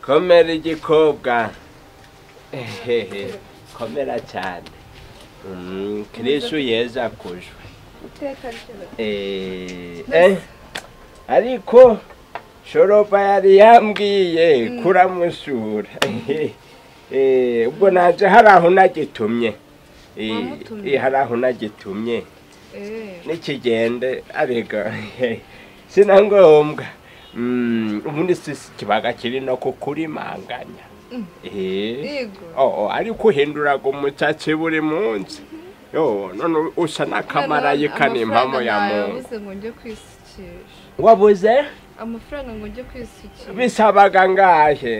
komera igikobwa komera cyane kirishu yeza kujwe iteka ryose ariko shoroba yari yambwiye kuramusura ubwo naje hari aho nagitumye Wamutumye? Eh, hari aho nagitumye eee nikigende arega sinangombwa Mm, ubundi si si ikibaga kiri no kukurimanganya Eh. Yego. Oh, oh, ariko uhinduraga umutsatsi buri munsi Yo, none usa n'akamarayika n'impamo ya muntu yabuze ngo njye kwisukisha wabuze amafaranga ngo njye kwisukisha bisabaga ngahe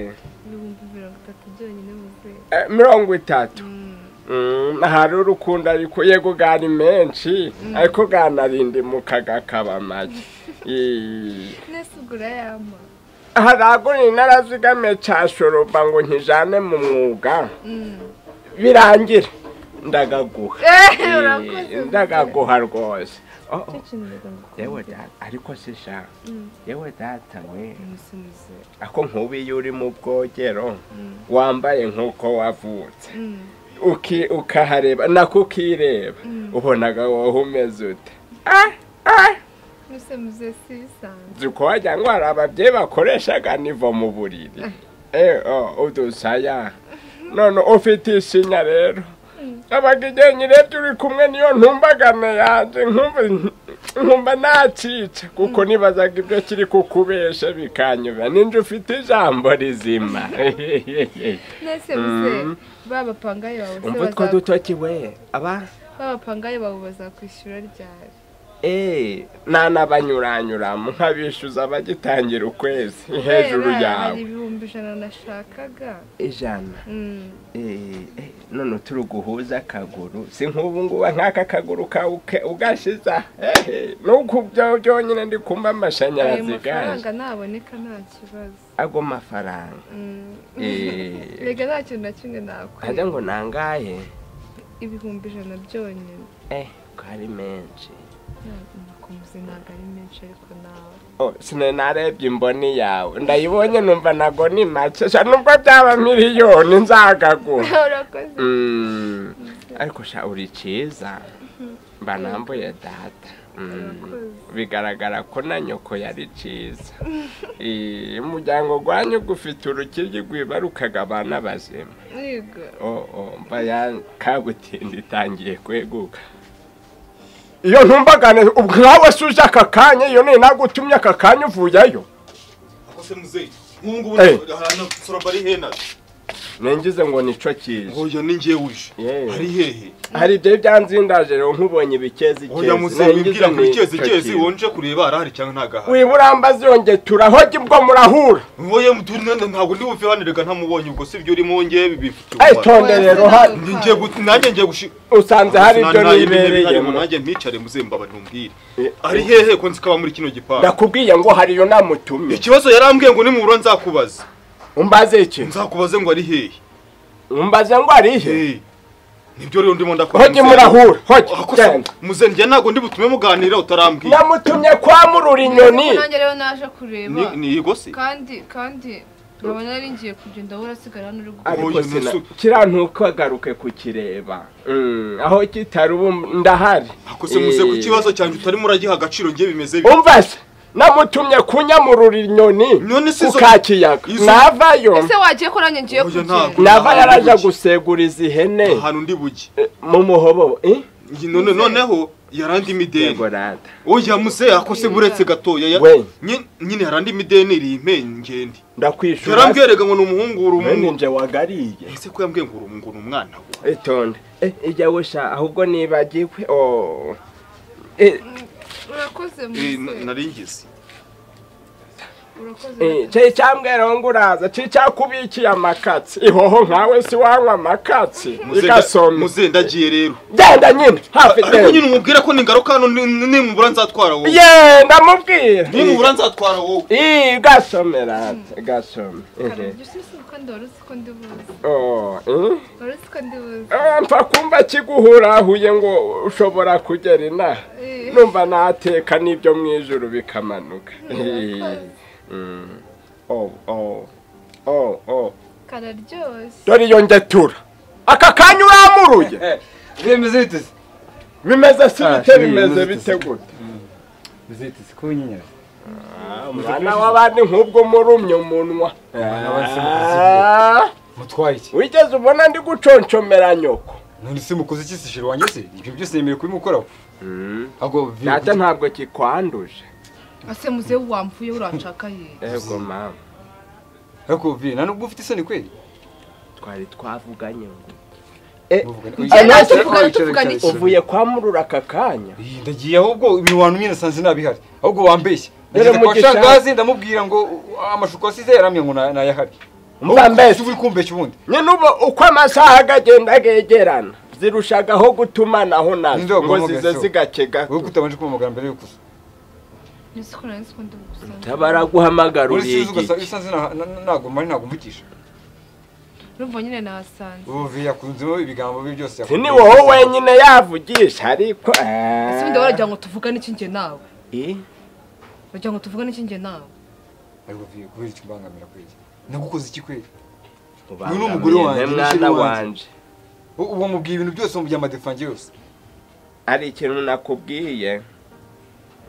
ibihumbi mirongo itatu byonyine mu kwezi Eh, mirongo itatu Mm. Mm, hari urukundo ariko yego gari menshi ariko ganarindimuka gakaba make Eh. nese ugura yama haragura narazigame cya shoroba ngo nkijane mu mwuga Mm. birangire ndagaguha Eh, Eh, urakoze ndagaguha rwose Oh, oh, Cyo kintu reka ngukundire. yewe data ariko si shaka Mm. yewe data we umusumize ako nkuba iyo uri mu bwogero Mm. wambaye nk'uko wavutse Mm. uki ukahareba nako ukireba ubonaga wowe umeze ute umusumize si bisanzwe nzi ko wagira ngo hari ababyeyi bakoreshaga nivo mu buriri eee udusaya none ufite isinya rero abaga igihe nyirebye uri kumwe niyo ntumbagane yanjye nkumva- nkumva nacitse kuko nibazaga ibyo kiri kukubesha bikanyura ninjye ufite ijambo rizima nese bize Mm. babapangaye bawe se umva utwo baza- dutoki we aba babapangaye bawe bazakwishyura ryari eee nanabanyuranyuramo nkabishyuza abagitangira ukwezi hejuru Kubera hari yawe ibihumbi ijana nashakaga ijana Mm. Eh, eh, none turi uguhuza akaguru si nk'ubu ngubu nk'aka kaguru kawe uke- ugashyiza hehe nuko byo byonyine ndi kumva ayo amashanyarazi gaje mafaranga naboneka nta kibazo ago mafaranga Mm. Eh, rega nta kintu na kimwe nakora hajya ngo nangahe ibihumbi ijana byonyine eh ko ari menshi nakomeze ntabwo ari menshi ariko nawe Oh, sine narebye imboni yawe ndayibonye numva nago ni make sha nubwo byaba miliyoni nzagagura urakoze Mm, ariko sha uri cyiza mba nambuye data Mm. Urakoze. bigaragara ko na nyoko yari cyiza Eh, umuryango gwanyu gufite urukiryi rwiba rukagabana bazima yego Oh, oh, mba ya kabutinda itangiye kweguka iyo ntumbagane ubwo nkawe se uje aka kanya iyo ni nagutumye aka kanya uvuyayo akose muzeyi nk'ubu ngubu Eh. ahantu soraba ari hena ningize ngo nico kije hoya ni njyewe uje Yewe. ari hehe hari ibyo byanzindaje rero nkubonye ibikezi hoya muzeyi wimbwira ngo ikezi ikezi wonje kureba arahari cyangwa ntagahari wiburambazi yonge turahoge ubwo murahura hoya mutuna ntabwo ndi buviranire ntamubonye ubwo si byo urimo njye bifite Ay, umumaro tonde rero ha- Ni njye gu- nanjye njye gushika usanze hari ibyo nibereyemo nibereyemo nanjye mpicare muzeyi mbaba ntumbwire Eh. ari hehe ko nzikaba muri kino gipangu ndakubwiye ngo hariyo namutumye ikibazo yarambwiye ngo nimubura nzakubaza umbaze iki nzakubaze ngo ari hehe umbaze ngo arihe Eh, nibyo rero ndimo ndakora hoge muzeyi. murahura hoge Akose genda muzenjye ntabwo ndi butume muganira utarambwiye namutumye kwa murura inyoni nanjye rero naje kureba Ni- ni igose kandi kandi nkabona nari ngiye kugenda wowe urasigara hano uri gukora ariko Oya, sina Yesu. kirantuka agaruke kukireba Mm, aho kitari ubu ndahari akose muze ku kibazo cyanjye utarimo uragiha agaciro ngiye bimeze bi umva se namutumye kunyamurura inyoni Nyoni si ku izo- kakiyaga izo- navayo ese wagiye ko nanjye ngiye Oya, kugenda ntabwo. nava yaraja Ahantu- guseguriza ihene ahantu ndi buge eh, mu muhobo eh? Ngi- none noneho yarandi imideni yego rata oya muze akose buretse gatoya ya- We. Nyi- nyine yarandi imideni iri impengende ndakwishura yarambwiraga ngo ni umuhungu uri mwene umuhungu nje wagariye ese ko yambwiye ngo uri umuhungu ni umwana we itonde eh, ijya wesha ahubwo nibagiwe oh. eh, urakoze Eh, muze na- nari ngize urakoze Eh, cyo cyambweraho ngo uraza cyo cyakubikiye amakatsi ihoho nkawe si wanywa amakatsi igasoma muze ndagiye rero genda nyine hafi ariko genda nyine umubwire ko ni ingaruka hano ni- ni- nimubura nzatwara wowe ye ndamubwira nimubura nzatwara wowe Ih, gasomera gasome kare ujya usubise kandi wari uzi ko ndi buzi Oh, eh? wari uzi ko ndi buzi Ah, mfa kumva kiguhurahuye ngo ushobora kugera inaha Eh. numva nateka n'ibyo mu ijoro bikamanuka Eh, mm. Oh, oh. Oh, oh. kararyoshye dore iyo ngetura aka kanya uramuruye bimeze biteze bimeze si Ah, bite ni bimeze bimeze bite gute bimeze biteze ko nyinyera umwana w'abandi nk'ubwo murumye umunwa Ah, mutwaye iki wigeze ubona ndi guconshomera nyoko none se mukoze iki se shira wanjye se ibyo byose nemerewe kubimukoraho ahubwo vi- data ntabwo kikwanduje ase muze wamvuye uracakaye yego mama ariko vi nta nubwo ufite isoni kweli twari twavuganye ngo Muvugana- Tugenda Oya, natwe ariko tuvugana, wicara, tuvugana wicara, iki? wicara. uvuye kwa murura aka kanya Iyi, ndagiye ahubwo imiwano imwe nasanze ntabihari ahubwo wambeshya Dore nageze kwa Mugisha. shangazi ndamubwira ngo uh, amashuko wasize yaramye ngo na- nayahari Mba mbese. uri kumbeshya ubundi nyine ubu uko amasaha agagenda agegerana zirushagaho gutumanaho Ninde nazo ngo wagombaga zize se? zigakega wowe kutabanje kumpamagara mbere yo kuza nzi ko nari nzi ko ndi buzi baraguhamagara uri sizi uriye ugasanga isanze na- na- na- ntabwo mari ntabwo mvugisha urumva nyine nahasanze ubu yakunzemo ibigambo bye byose yakunze. ni wowe wenyine yavugisha ariko ese ubundi baragira ngo tuvugane iki njye nawe Eh, bagira ngo tuvugane iki njye nawe ariko vi kubera icyo mbangamira kweli nagukoze iki kweli ubangamiye ni umugore wanjye, nte ni mwana sheri wanjye. wanje ubu ubu mubwiye ibintu byose mu by'amadefange yose hari ikintu nakubwiye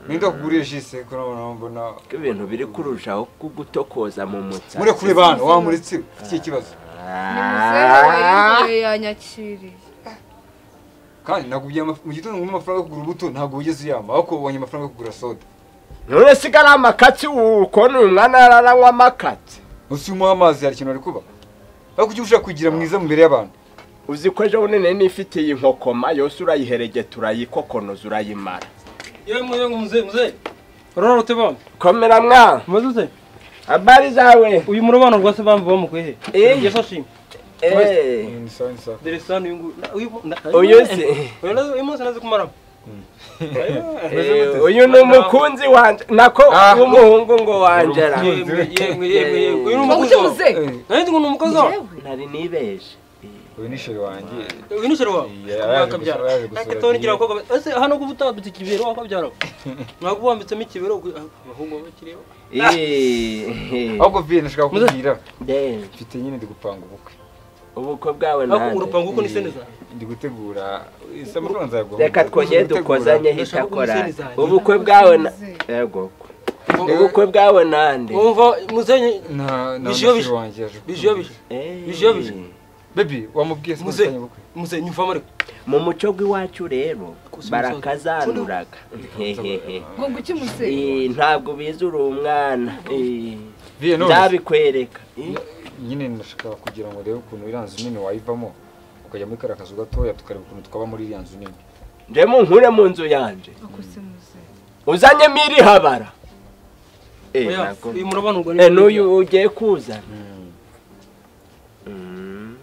ninde wakuguriye jise ko nabona mbona ko ibintu biri kurushaho kugutokoza mu mutsi mure kure bantu wamuretse ufite ikihe kibazo ni muzehe wayingoye yanyakiriye kandi nagubye ama- mu gitondo nguma amafaranga yo kugura ubuto ntabwo wigeze uyampa ariko ubonye amafaranga yo kugura soda none sigara amakatsi ukona uyu mwana yararanywa amakatsi usi umuha amazi hari ikintu ari kuba ariko ujye ushaka kugira mwiza mu imbere y'abantu uzi ko ejo bundi nari nifite iyi nkokoma yose urayiheregeta urayikokonoza urayimara Yewe mwe ngo muze muze. Urororote bamwe. komera mwana Muze ute? habari zawe Uyu murobano rwose bamwe bamukwehe. Eh. Yeso shimwe. Eh, ni sawa ni sawa Dere sana yungu. Uyu si- Uyu nazo imunsi nazo kumara. eh, uyu ni umukunzi wanje nako Ah. w'umuhungu ngo wanjera Yemwe yemwe yemwe yemwe. Uyu ngo ujye muze Nari ngo numukozi wawe. Yewe. nari nibeje uyu ni sheri wanjye Uyu ni shero wawe. Akabyara. Akatoni kira ko ese hano kuvuta bitse kibero akabyara. Nakubambitsemo ikibero ahubwo bakireba. Eh, ahubwo vi nashaka kukubwira eh, mfite nyine ndi gupanga ubukwe ubukwe bwawe Ako nanjye urupango uko ni seneza. ndi gutegura isa amafaranga nzayaguha reka twongere dukozanye Ndashaka hitakora kumusezeranya. ubukwe bwawe na yego ubukwe bwawe nande Umva muzenye na na Bishyuye, mushiki bishyuye. wanjye yaje bijobije. Eh, Bijobije. bebi wamubwiye se Muze. musanyu bukwe Muzenye mva mare. mu muco rw'iwacu rero Kusa umusaza. barakazanuraga Hehehe. ngo ngo ujye muze Eh, ntabwo bize uri umwana Eh, biye none nzabikwereka Eh, nyine ndashaka kugira ngo urebe ukuntu iriya nzu nini wayivamo ukajya muri kariya kazu gatoya tukareba ukuntu twaba muri iriya nzu nini ndemo nkure mu nzu yanjye akoze muze uzanyemo irihabara Eh, Oya, ntabwo- uyu murobano rwa Eh, n'uyu ugiye kuzana Mm.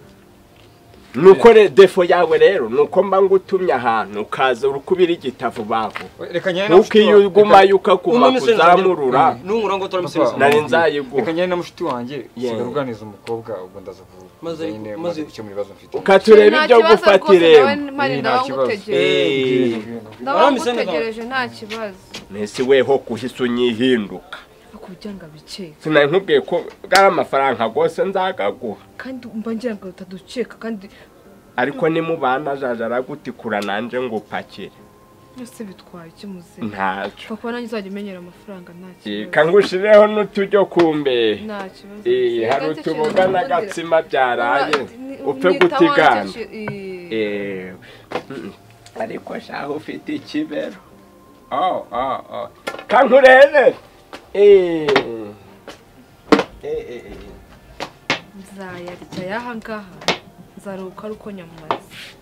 nuko re- defo yawe rero nuko mba ngutumye ahantu ukaza urukubira igitavu baho reka nyine na mushiki wa- ukiyugumayo ukakuma kuzamurura nungura ngo Papa, turamusubiza Nari wamubwiye. nzayiguha. reka nyine na mushiki wanjye Yeah. usigaye uganiriza umukobwa ubwo ndaza kuvuga Maze- nyine maze- maze gukemura ibibazo mfite ukatureba ibyo gufata irembo mari Nta ndaba kibazo. ngutegereje Eh. ndaba ngutegereje nta kibazo nese weho kuhise unyihinduka ariko ujya ngo abikeke sinari nkubwiye ko bwari amafaranga rwose nzagaguha kandi mba ngira ngo utadukeka kandi ariko nimubana jaja aragutikura nanjye ngo upakire byose bitwaye iki muze ntacyo papa nanjye uzajya umenyera amafaranga nta Eh, kibazo kangushireho n'utujyo kumbehe nta kibazo Eh, hari utuboga n'agatsima byaraye upfe gutigana Eh, mm, ariko shaho ufite ikibero oh, oh, oh. kankurere Eh, eh, eh, eh. nzayarya y'ahangaha nzaruhuka ari uko nyamaze